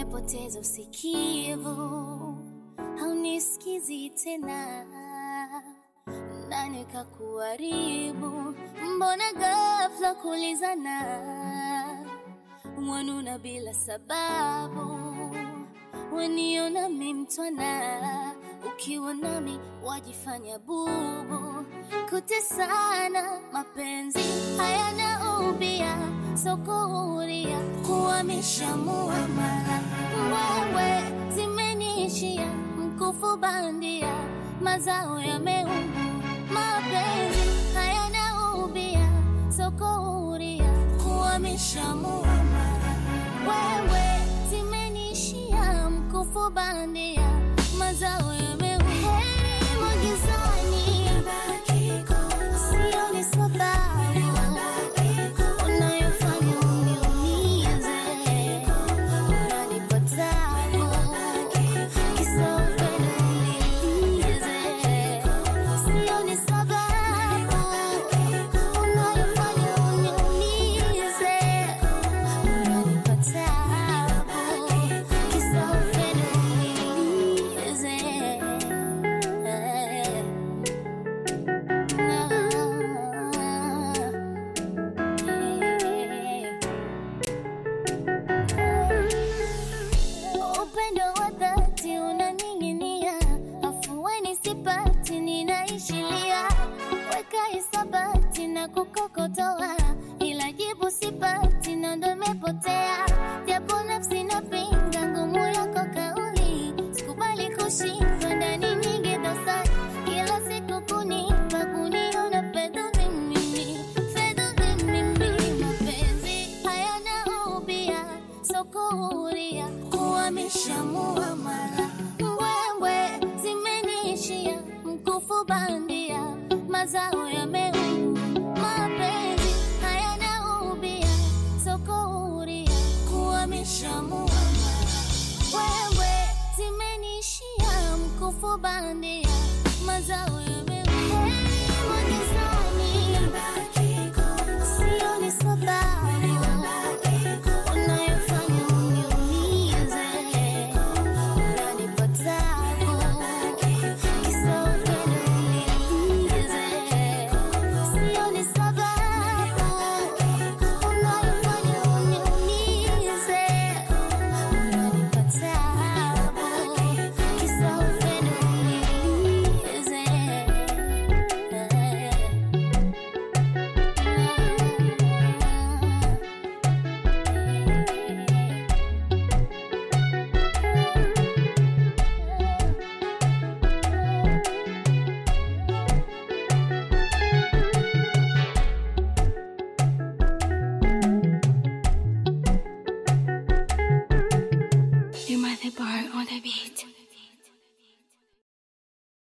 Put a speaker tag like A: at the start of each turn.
A: umepoteza usikivu, haunisikizi tena, nani kakuharibu? Mbona ghafla kulizana, wanuna bila sababu, waniona mi mtwana, ukiwa nami wajifanya bubu, kutesana mapenzi hayana ubia, sokuhuria kuhamisha muamala, wewe zimeniishia mkufu bandia, mazao yameumu, mapenzi hayana ubia, sokuhuria kuhamisha muamala, wewe zimeniishia mkufu bandia, mazao yameumu, heri magizani, sioni sababu unayofanya uniumize, unanipa tabu, kisa upendo unilize. Sioni sababu unayofanya uniumize, unanipa tabu, kisa upendo unilize. Upendo wa dhati unaning'inia, afueni sipati, ninaishilia. Weka hisabati na kukokotoa, ila jibu sipati, na ndo imepotea. Japo nafsi napinga ngumu yako kauli, sikubali kushindwa ndani nyingi dosari, kila siku kunipa kuniona fedha mimi, fedha mimi, mapenzi hayana ubia, sokuhuria kuhamisha muamala, wewe zimeniishia mkufu bandia, mazao yameumu, mapenzi hayana ubia, sokuhuria kuhamisha muamala, wewe zimeniishia mkufu bandia, mazao yameumu, heri magizani, sioni sababu unayofanya uniumize, unanipa tabu, kisa upendo unilize. Sioni sababu unayofanya uniumize, unanipa tabu, kisa upendo unilize.
B: You might the bar on the beat.